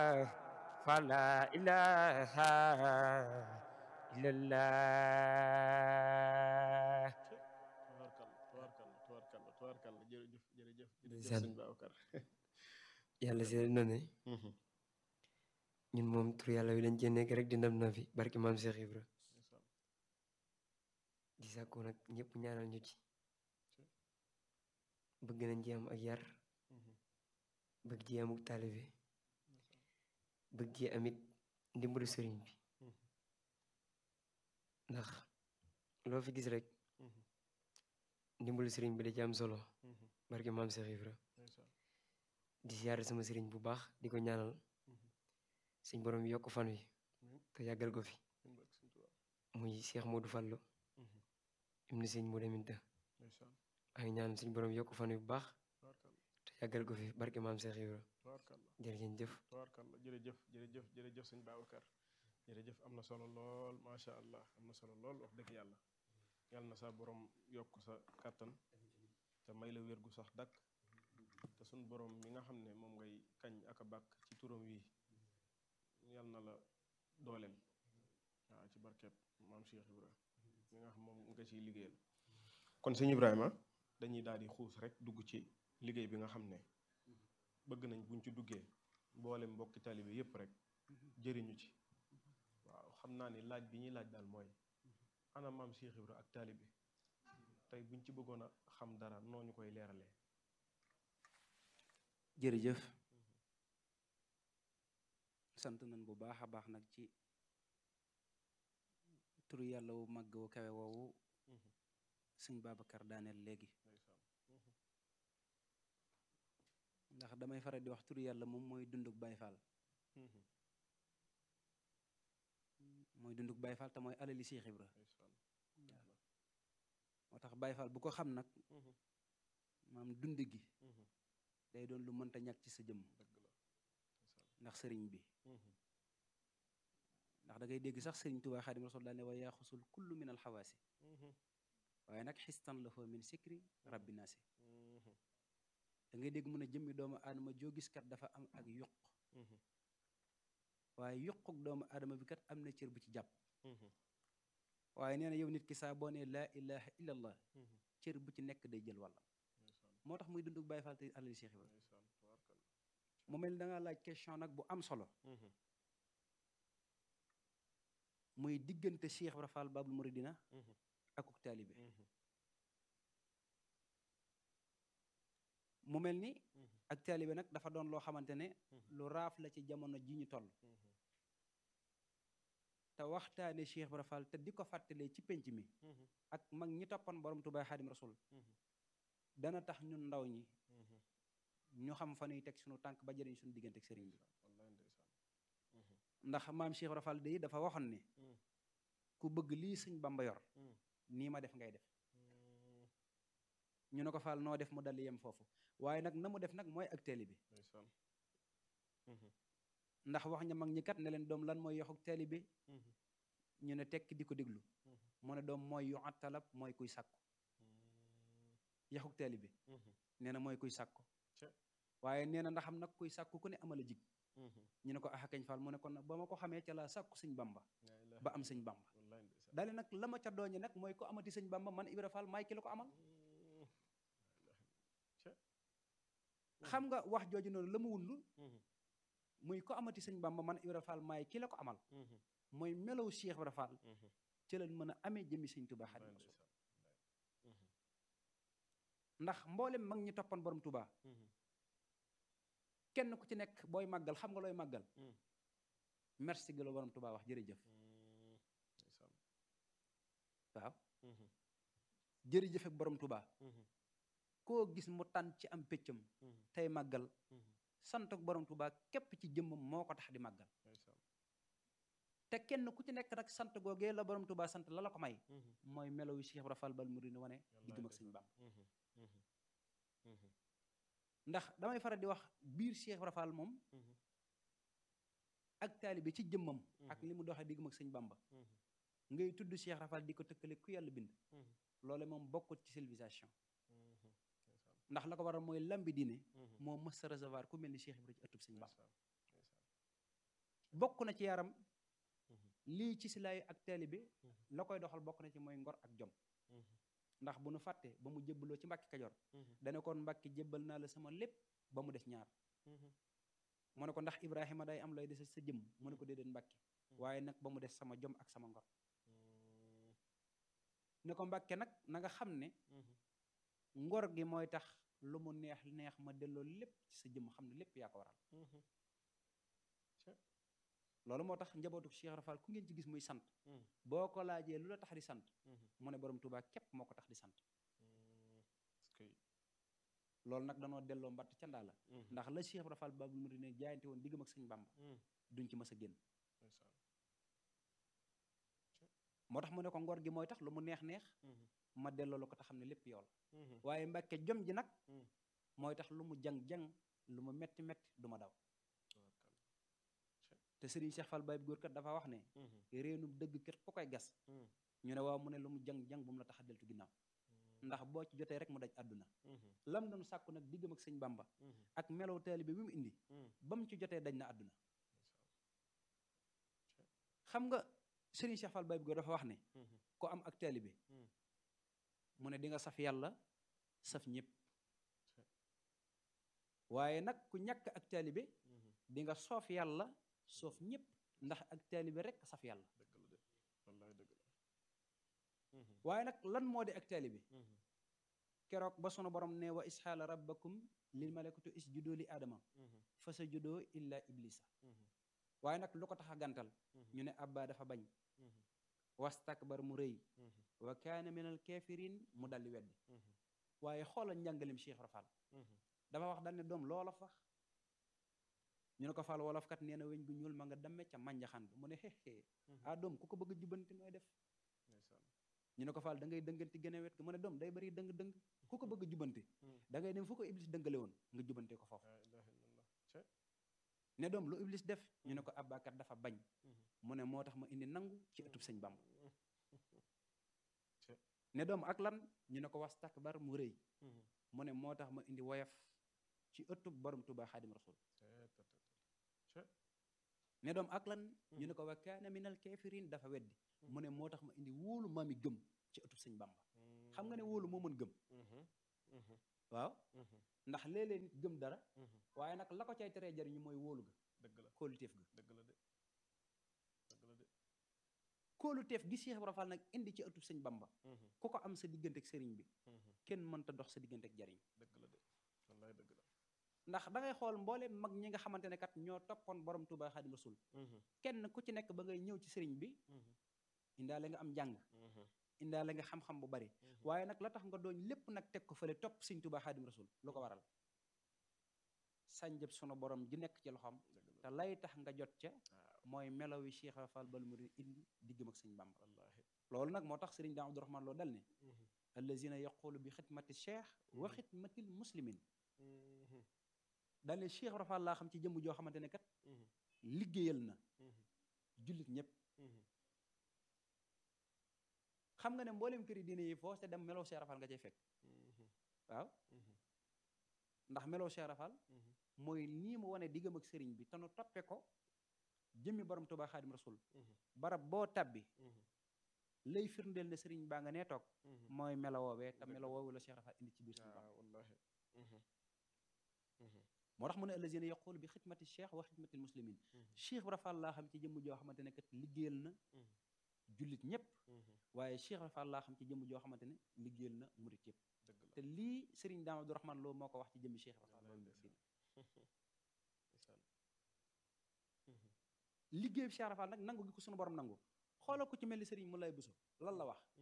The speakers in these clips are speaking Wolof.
فلا إله إلا الله tubaarkalla tubaarkalla tubaarkalla tubaarkalla jërëjëf jërëjëf jërëjëf Ndeysaan. sëñ Babacar yàlla seede na ne ñun moom tur yàlla wi dañ cee nekk rek di ndam na fi barki maam Cheikh Ibra ndeysaan di sàkku nag ñëpp ñaanal ñu ci bëgg nañ ci am ak yar bëgg ci amuk taalibe bëgg ci amit ndimbalu sëriñ bi ndax loo fi gis rek ndimbalu sëriñ bi da ci am solo barki maam Cheikh Ibra ndeysaan di siyaare sama sëriñ bu baax di ko ñaanal suñ borom yokk fan wi te yàggal ko fi ñun barke sëñ Tuubaa muy Cheikh Modou Fallo ibnu sëñ Modou Aminta ndeysaan maa ngi ñaan suñ borom yokk fan wi bu baax tubaarkalla te yàggal ko fi barki maam Cheikh Ibra tubaarkalla jërëjëf jëf tubaarkalla jërëjëf jërëjëf jërëjëf sëñ Babacar jërëjëf am na solo lool macha allah am na solo lool wax dëgg yàlla yàlla na sa borom yokk sa kàttan te may la wér gu sax dakk te suñ borom mi nga xam ne moom ngay kañ ak a bàkk ci turam wi yàlla na la dooleel waaw ci barkeeb maam Cheikh Ibra mi nga xam moom nga ciy liggéeyal kon sëñ Ibrahima dañuy daal di xuus rek dugg ci liggéey bi nga xam ne bëgg nañ buñ ci duggee mboolem mbokki taalibe yépp rek jëriñu ci waaw xam naa ni laaj bi ñuy laaj daal mooy ana maam Cheikh Ibra ak taalibe tey buñ ci bëggoon a xam dara noo ñu koy leeralee jërëjëf sant nañ bu baax a baax nag ci turu yàlla wu màgg wu kawe woowu sëñ Babacar daaneel léegi ndax damay faral di wax turu yàlla moom mooy dunduk Baay Faal mooy dunduk Baay Faal te mooy alali Cheikh Ibra moo tax Baay Faal bu ko xam nag maam dund gi day doon lu mënta ñàkk ci sa jëmm ndax sëriñ bi ndax da ngay dégg sax sëriñ Tuubaa Xaadim Rasuul daal ne wa yaaxusul kullu min alxawaasi waaye nag xistan la foo min sikri rabbi naasi da ngay dégg mun a jëmmi doomu aadama joo gis kat dafa am ak yuq waaye yuquk doomu aadama bi kat am na cër bu ci jàpp waaye nee na yow nit ki saa boo nee laa ilaha illallah cër bu ci nekk day jël wàllam moo tax muy dunduk Baay Faal te alali Cheikh Ibra mu mel ni da nga laaj question nag bu am solo muy diggante Cheikh Ibra Fall Babul Muridina akuk taalibe mu mel ni ak taalibe nag dafa doon loo xamante ne lu raaf la ci jamono ji ñu toll te waxtaane Cheikh Ibra Fall te di ko fàttalee ci penc mi ak mag ñi toppan borom Tuubaa Xaadim Rasul dana tax ñun ndaw ñi ñu xam fa nuy teg suñu tànk ba jëriñ suñu diggante ak sëriñ bi ndax maam Cheikh Ibra Fall de dafa waxoon ne ku bëgg lii sëñ Bamba yor nii ma def ngay def ñu ne ko Fall noo def mu dal yem foofu waaye nag na mu def nag mooy ak teeli bi ndax wax ña mag ñi kat ne leen doom lan mooy yoxuk teeli bi ñu ne tekk di ko déglu mu ne doom mooy yu attalab mooy kuy sàkku yaxuk teeli bi nee na mooy kuy sàkku waaye nee na ndax am nag kuy sàkku ku ne amala jig ñu ne ko axa kañ Fall mu ne kon nag ba ma ko xamee ca la sàkku sëñ Bamba ba am sëñ Bamba daale nag la ma ca dooñe nag mooy ko amati sëñ Bamba man Ibra Fall maay ki la ko amal xam nga wax jooju noonu la mu wundu muy ko amati sëñ Bamba man Ibra Fall maay ki la ko amal mooy melow Cheikh Ibra Fall ci leen mën a amee jëmmi sëñ Tuubaa Xaadimu Rasuul ndax mboolem mag ñi toppan borom Tuubaa kenn ku ci nekk booy màggal xam nga looy màggal merci gi la borom Tuubaa wax jërëjëf waaw jërëjëf ak borom Tuubaa koo gis mu tànn ci am péccam tey màggal sant ak borom Tuubaa képp ci jëmmam moo ko tax di màggal te kenn ku ci nekk nag sant googee la borom Tuubaa sant la la ko may mooy melo wi Cheikh Ibra Fall bal murid wane diggam ak sëñ Bamba ndax damay faral di wax biir Cheikh Ibra Fall moom ak taalibe ci jëmmam ak li mu doxee diggam ak sëñ Bamba ngay tudd Cheikh Ibra Fall di ko tëkkale ku yàlla bind loole moom bokkut ci civilisation ndax la ko waral mooy lambi diine moo mës a recevoir ku mel ni Cheikh Ibra ci ëttub sëñ Bamba bokk na ci yaram lii ci silaayu ak taalibe la koy doxal bokk na ci mooy ngor ak jom ndax bu nu fàtte ba mu jébbaloo ci mbàkki kajoor dane kon mbàkki jébbal naa la sama lépp ba mu des ñaar mu ne ko ndax ibrahima day am lay des sa jëm mu ne ko déedéet mbàkki waaye nag ba mu des sama jom ak sama ngor ne ko mbàkke nag na nga xam ne ngor gi mooy tax lu mu neex neex ma delloo lépp ci sa jëm xam ne lépp yaa ko waral loolu moo tax njabootu Cheikh Rafal ku ngeen ci gis muy sant boo ko laajee lu la tax di sant mu ne borom Tuubaa képp moo ko tax di sant loolu nag danoo delloo mbatt ca ndaa la ndax la Cheikh Rafal Babul Mouridine ne jaayante woon diggam ak sëñ Bàmba duñ ci mës a génn moo tax mu ne ko ngor gi mooy tax lu mu neex neex ma delloo la ko te xam ne lépp yow la waaye mbàkke jom ji nag mooy tax lu mu jang-jang lu mu metti metti du ma daw te Serigne Cheikh Fall Baye góor kat dafa wax ne réenum dëgg kat ku koy gas ñu ne waaw mu ne lu mu jang-jang bu mu la tax a deltu ginnaaw ndax boo ci jotee rek mu daj àdduna lam doon sàkku nag diggam ak sëñ Bamba ak melow taalibe bi mu indi ba mu ci jotee daj na àdduna xam nga Serigne Cheikh Fall Baye góor dafa wax ne ko am ak taalibe mu ne di nga saf yàlla saf ñëpp waaye nag ku ñàkk ak taalibe di nga soof yàlla soof ñëpp ndax ak taalibe rek saf yàlla waaye nag lan moo di ak taalibe keroog ba sunu borom ne wa isxaala rabbakum lil malakatu isjudu li aadama fa sajudoo illa iblisa waaye nag lu ko tax a gàntal ñu ne abba dafa bañ wastakbar mu rëy wa kaana minal kafirin mu daldi weddi waaye xoolal njàngalim Cheikh Rafal dafa wax dal ne doom loola fax ñu ne ko fal wolof kat nee na weñ gu ñuul ma nga damme ca mànjaxan mu ne xeexee ah doom ku ko bëgg a jubanti nooy def ñu ne ko fal da ngay dënganti gën a wet ga mu ne doom day bari dëng dëng ku ko bëgg a jubanti da ngay dem fu ko iblis dëngale woon nga jubante ko foofu ne doom lu iblis def ñu ne ko abbakat dafa bañ mu ne moo tax ma indi nangu ci ëttub sëñ Bamba ne doom ak lan ñu ne ko wastakbar mu rëy mu ne moo tax ma indi woyof ci ëttub borom Tuubaa Xaadim Rasul ne doom ak lan ñu ne ko wa kaana minal kafirin dafa weddi mu ne moo tax ma indi wóolu maami gëm ci ëttub sëñ Bamba xam nga ne wóolu moo mën gëm waaw ndax léeg-léeg nit gëm dara waaye nag la ko cay teree jariñu mooy wóolu ga dëgg la kóoluteef ga dëgg la de dëgg la de kóoluteef gi Cheikh Ibra Fall nag indi ci ëttub sëñ Bamba ku ko am sa diggante ak sëriñ bi kenn mënta dox sa diggante ak jariñ dëgg la de wallaay dëgg la ndax da ngay xool mbooleem mag ñi nga xamante ne kat ñoo toppoon borom Tuubaa Xaadim Rasul kenn ku ci nekk ba ngay ñëw ci sëriñ bi indaale nga am njàng indaale nga xam-xam bu bari waaye nag la tax nga doon lépp nag teg ko fële topp sëñ Tuubaa Xaadim Rasul lu ko waral sànjëb sunu borom ji nekk ci loxoom te lay tax nga jot ca mooy melaw yi Cheikh Fall bal mu indi diggam ak sëñ Bamba loolu nag moo tax sëriñ Daam Abdourahman loo dal ne allazina yaqulu bi xidmati cheikh wa xidmatil muslimin dal ne Cheikh Fall laa xam ci jëmm joo xamante ne kat liggéeyal na jullit ñëpp xam nga ne mboolem këri diine yi foo te dem meloo Cheikh Fall nga cay fekk waaw ndax meloo Cheikh Fall mooy nii mu wane diggam ak sëriñ bi te nu toppe ko jëmmi borom Tuubaa Xaadim Rasul barab boo tabbi lay firndeel ne sëriñ baa nga nee toog mooy melo woowee te melo woowu la Cheikh Fall indi ci biir sëriñ Bamba wallaahi moo tax mu ne allazina yaqulu bi xidmati cheikh wa xidmatil muslimin Cheikh Ibra Fall laa xam ci jëmm joo xamante ne kat liggéeyal na jullit ñëpp waaye Cheikh Ibra Fall laa xam ci jëmm joo xamante ne liggéeyal na murit yëpp dëgg la te lii sëriñ Daam Abdourahman Lo moo ko wax ci jëmmi Cheikh Ibra Fall loolu liggéey bi Cheikh Ibra Fall nag nangu gi ko sunu borom nangu xoolal ko ci mel ni sëriñ mu lay buso lan la wax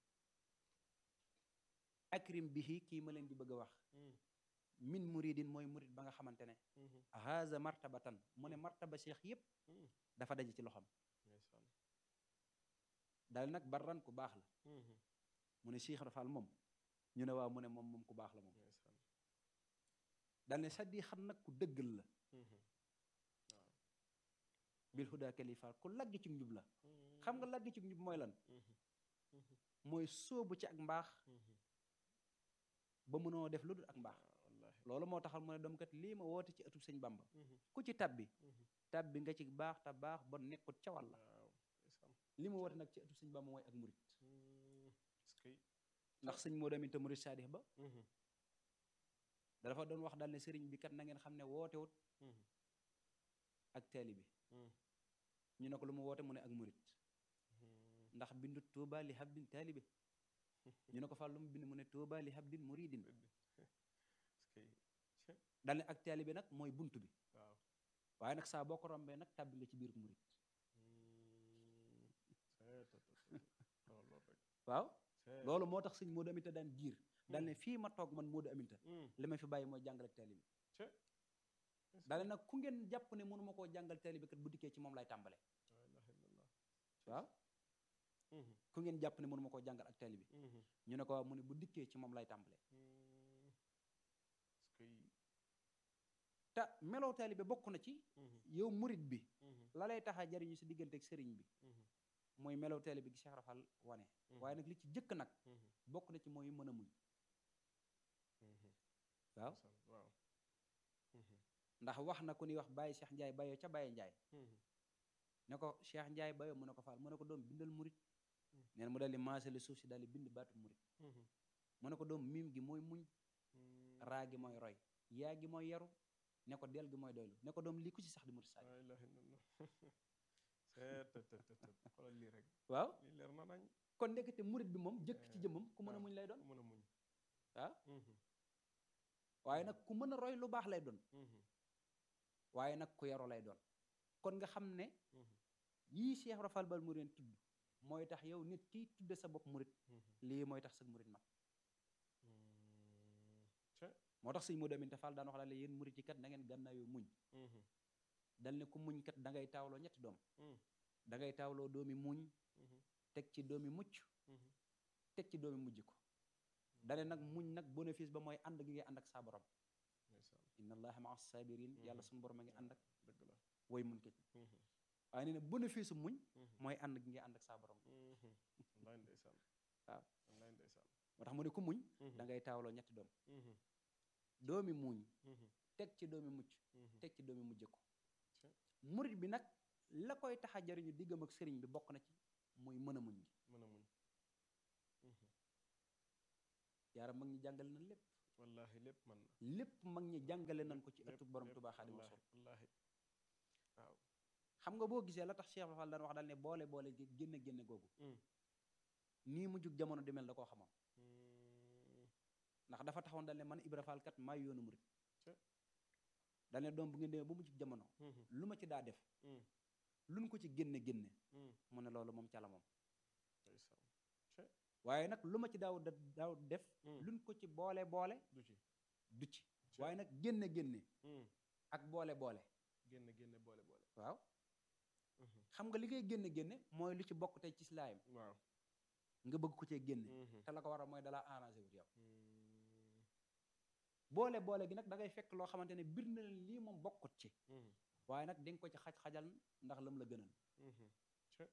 akrim bihi kii ma leen di bëgg a wax min muridin mooy murid ba nga xamante ne haza martabatan mu ne martaba cheikh yépp dafa daje ci loxam daal nag barran ku baax la mu ne Cheikh Ibra Fall moom ñu ne waaw mu ne moom moom ku baax la moom daal ne saddi xam nag ku dëggal la bil huda kalifa ku lagg ci njub la xam nga lagg ci njub mooy lan mooy sóobu ci ak mbaax ba mënoo def lu dul ak mbaax loolu moo taxal mu ne doom kat lii ma woote ci ëttub sëñ Bamba ku ci tabbi tabbi nga ci baax te baax ba nekkut ca wàlla waaw ndeysaan li mu woote nag ci ëttu sëñ Bamba mooy ak murit Hmm, est-ce que ndax sëñ moo damit te murit saadix ba Mhm, da dafa doon wax daal ne sëriñ bi kat na ngeen xam ne wootewut mhm, ak taalibe mhm, ñu ne ko lu mu woote mu ne ak murit mhm. ndax bindu tuuba li habdin taalibe ñu ne ko fa lu mu bind mu ne tuuba li habdin muridin est-ce que daal ne ak taalibe nag mooy bunt bi waaw waaye nag saa boo ko rombee nag tàbbi nga ci biir murit Hmm, c'est tout, tout, tout, tout. Oh, loolu rek waaw c'est loolu moo tax sëñ Moodu Aminta daan giir daal ne fii ma toog man Moodu Aminta Hmm, li ma fi bàyyi mooy jàngal ak taalibe c'est est-ce daal ne nag ku ngeen jàpp ne mënuma koo jàngal taalibe kat bu dikkee ci moom lay tàmbale que- la ilaha illallah. waaw Mhm, ku ngeen jàpp ne mënuma koo jàngal ak taalibe mhm, ñu ne ko waaw mu ne bu dikkee ci moom lay tàmbale hmm. est-ce que te meloo taalibe bokk na ci Mhm, yow murit bi mhm, la lay tax a jariñu si diggante ak sëriñ bi mhm, mooy meloo taalibe gi Cheikh Rafal wane mhm, waaye nag li ci jëkk nag mhm, bokk na ci mooy mën a muñ mhm. waaw Ndeysaan, waaw Mhm, ndax wax na ku ni wax Baye Cheikh Ndiaye Bayo ca Baye Ndiaye mhm, ne ko Cheikh Ndiaye Bayo mu ne ko faal mu ne ko doom bindal murit Mm. neen mu daal di maasale suuf si daal di bind baatu murit mhm, mu ne ko doom miim gi mooy muñ hmm. raa gi mooy roy yaa gi mooy yaru ne ko del gi mooy doylu ne ko doom lii ku ci sax di murit saadi la ilaha illallah c'est te te te te xoolal lii rek waaw lii leer na nañ kon ndekete murit bi moom jëkk ci Eh, jëmmam ku mën a waaw. muñ lay doon ku mën a muñ waaw Mhm, waaye nag ku mën a roy lu baax lay doon mhm, waaye nag ku yaru lay doon kon nga xam ne mhm, yii Cheikh Rafal Bal Mouride tudd mooy tax yow nit kiy tudde sa bopp murit mhm, lii mooy tax sa murit mat hmm. c'est moo tax sëñ Modou Aminta Fall daan wax daal ne yéen murit yi kat na ngeen gànnaayoo muñ Mhm, dal ne ku muñ kat da ngay taawloo ñetti doom mhm, da ngay taawloo doomi muñ mhm, teg ci doomi mucc mhm. teg ci doomi mujj ko dane nag muñ nag bénéfice ba mooy ànd gi ngay ànd ak saa borom ndeysaan inna allaha maa sabirin yàlla Mhm. suñu borom a ngi ànd ak dëgg la woy muñ ko Mhm, waaye nee na bénéfice muñ mhm, mooy ànd gi ngay ànd ak saa borom mhm. wallaay ndeysaan waaw. wallaay ndeysaan moo tax mu ne ku muñ Mhm, da ngay taawloo ñetti doom mhm, doomi muñ mhm, teg ci doomi mucc mhm. teg ci doomi mujj ko Ci. murit bi nag la koy tax a jariñu diggam ak sëriñ bi bokk na ci muy mën a muñ gi mën a muñ Mhm. yaaram mag ñi jàngale na lépp wallaahi lépp mën na lépp mag ñi jàngale nañ ko ci lépp, ëttub borom lépp, Tuubaa Xaadimu wallaahi, Rasuul wallaahi waaw xam nga boo gisee la tax Cheikh Fall daan wax daal ne boole boole gi génne génne googu Mm. nii mu jug jamono di mel da koo xamoon Mm, ndax dafa taxoon daal ne man Ibra Fall kat maay yoonu murit Ca. daal ne doom bu ngeen demee ba mu jug jamono mhm, lu ma ci daa def mm, luñ ko ci génne génne mm. mu ne loolu moom ca la moom ndeysaan Ca. waaye nag lu ma ci daaw daaw def Mm. luñ ko ci boole boole du ci du ci Ca. waaye nag génne génne Mm. ak boole boole génne génne boole boole waaw Mhm. xam nga li ngay génne génne mooy lu ci bokk tey ci islaam waaw nga bëgg ko cee génne Mhm. te la ko waral mooy dalaa arrangé wut yow Mm, boole boole gi nag da ngay fekk loo xamante ne bir na leen lii moom bokkut ci mhm, waaye nag di nga ko ci xaj-xajal ndax lam la gënal mhm. Ca.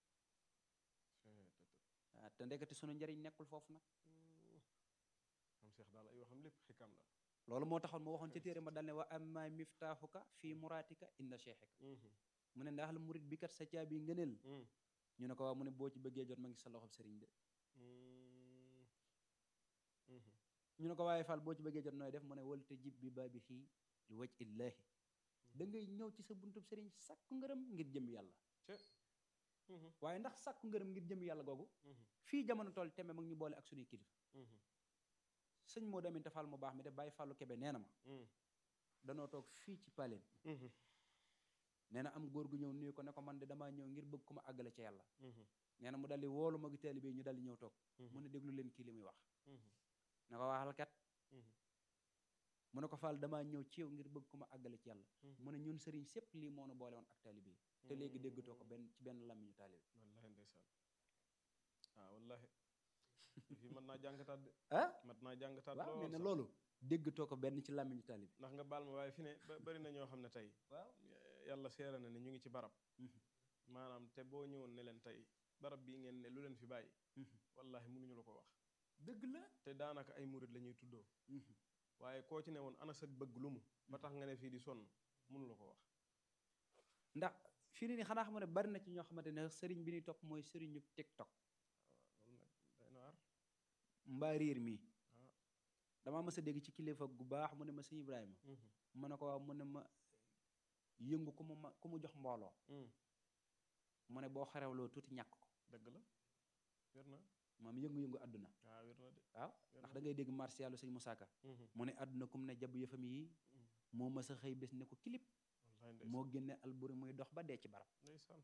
Ca, te- te- ah, te ndekete sunu njariñ nekkul foofu nag Mm. am Cheikh daal ay waxam lépp xikam la loolu moo taxoon ma waxoon ca téere ma dal ne wa amma miftaaxuka fii muraatika inda cheikhika Mhm, mu ne ndax la murit bi kat sa caabi ngëneel mm, ñu ne ko waaw mu ne boo ci bëggee jot ma ngi sa loxob sëriñ de mm, mhm. ñu ne ko waaye Fall boo ci bëggee jot nooy def mu ne wal te jib bi baabi xii li waj illaahi da ngay ñëw ci sa buntub sëriñ sàkku ngërëm ngir jëm yàlla Ca. Mhm, waaye ndax sàkku ngërëm ngir jëm yàlla googu mhm, fii jamono toll tembe mag ñu boole ak suñuy kilifa mhm, sëñ moo damin te Fall mu baax mi de bàyyi Fallu Kebe nee na ma mm, danoo toog fii ci paleen mhm, nee na am góor gu ñëw nuyu ko ne ko man de damaa ñëw ngir bëgg ku ma àggale ca yàlla mhm, nee na mu daldi woolu magi taalibe yi ñu daldi ñëw toog mhm, mu ne déglu leen kii li muy wax mhm, ne ko waxal kat mhm, mu ne ko Fall damaa ñëw ci yow ngir bëgg ku ma àggale ci yàlla mhm. mu ne ñun sëriñ sépp lii moo nu boole woon ak taalibe yi te léegi déggatoo ko benn ci benn làmmiñu taalibe wallahi ndeysaan ah wallahi fii mën naa jàngataat de ah mat naa jàngataat waaw lool nee na sax. loolu déggatoo ko benn ci làmmiñu taalibe ndax nga baal ma waaye fi ne ba- bari na ñoo xam ne tey waaw yàlla seera na ne ñu ngi ci barab Mhm. maanaam te boo ñëwoon ne leen tey barab bii ngeen ne lu leen fi bàyyi wallahi mënuñu la ko wax dëgg la te daanaka ay murit la ñuy tuddoo waaye koo ci ne woon ana sa bëgg lu mu ba tax nga ne fii di sonn mënu la ko wax ndax fii ni ni xanaa xam ne bari na ci ñoo xamante ne sëriñ bi ñuy topp mooy sëriñu tiktok loolu nag day na waar mbaa riir mi ah damaa mës a dégg ci kilifa gu baax mu ne ma sëñ Ibrahima mu ne ko waaw mu ne ma yëngu ku mu ma ku mu jox mbooloo mu ne boo xarewloo tuuti ñàkk ko dëgg la wér na maam yëngu-yëngu àdduna waaw wér na de waaw wér ndax na da ngay dégg martialu sëñ Moussa Ka mu ne àdduna kum ne jab yëfam yi moo mës a xëy bés ne ko kilip wallaay ndeysaan moo génne alburi muy dox ba dee ci barab ndeysaan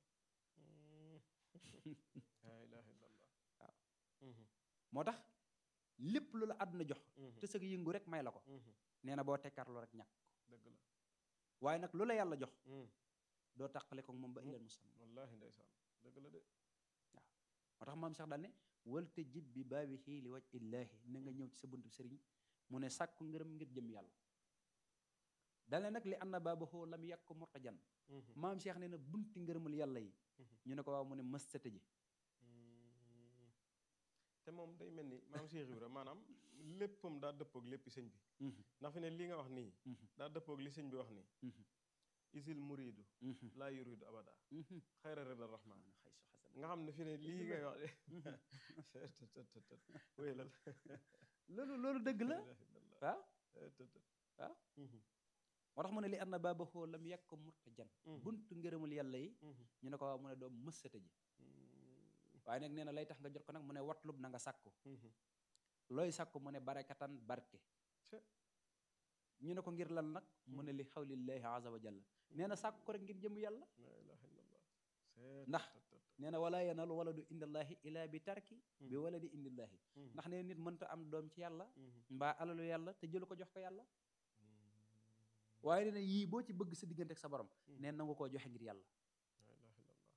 laa ilaaha illallah Waaw. Mhm, moo tax lépp lu la àdduna jox mhm, te sëg yëngu rek may la ko mhm, nee na boo tekkaarloo rek ñàkk ko dëgg la waaye nag lu la yàlla jox mhm, doo tàqale ko moom ba ilal musamma wallaahi ndeysaan dëgg la de moo tax maam Cheikh daal ne walte jib bi baabi xii li waj illaahi na nga ñëw ci sa buntu sëriñ mu ne sàkku ngërëm ngir jëm yàlla dal ne nag li anna baabahu lam yàkk ko murtajan Mhm, maam Cheikh nee na bunti ngërëmul yàlla yi Mhm. ñu ne ko waaw mu ne mës sa tëje mhm. te moom day mel ni maam Cheikh Ibra maanaam léppam daa dëppoog léppi sëñ bi ndax fi ne li nga wax nii daa dëppoog li sëñ bi wax nii isil muridu laa yuridu abada xayra rida rahman nga xam ne fi ne lii ngay wax de wéyalal loolu loolu dëgg la waaw waaw moo tax mu ne li anna baabahu lam yàkk ko murtajan buntu ngërëmul yàlla yi ñu ne ko waaw mu ne doo mës sa tëje waaye nag nee na lay tax nga jot ko nag mu ne watlub na nga sàkku looy sàkku mu ne barakatan barke ñu ne ko ngir lan nag mu ne li xawlillahi azza wa jalla nee na sàkku ko rek ngir jëm yàlla la ilaha illallah ndax nee na wala yanalu waladu indallahi ila bi tarki bi waladi indillahi ndax nee nit mënta am doom ci yàlla mbaa alalu yàlla te jëlu ko jox ko yàlla waaye nee na yii boo ci bëgg sa diggante ak sa borom nee na nga koo joxe ngir yàlla la ilaha illallah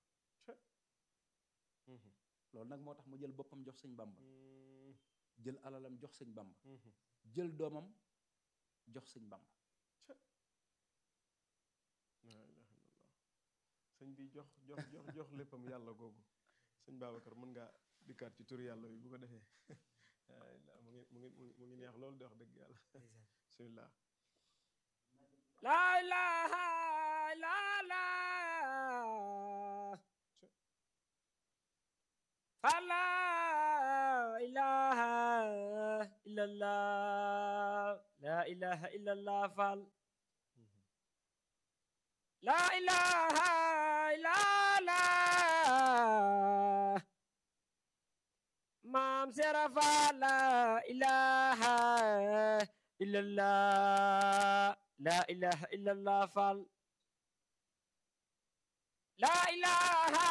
loolu nag moo tax mu jël boppam jox sëñ bamba jël alalam jox sëñ bamba jël doomam jox sëñ bamba la ilaha illallah sëñ bi jox jox jox jox léppam yàlla googu sëñ Babacar mën ngaa dikkaat ci turu yàlla bi bu ko defee mu ngi mu ngi mu ngi neex loolu di wax dëgg yàlla bismillah La ilaha illa Allah Fala ilaha illallah La ilaha illallah fal La ilaha illallah Maam Serafa la ilaha illallah La ilaha illallah fal La ilaha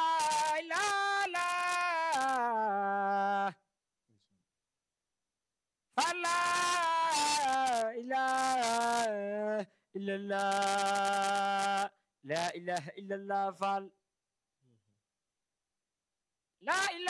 illallah fal La ilaha illallah La ilaha illallah fal La ilaha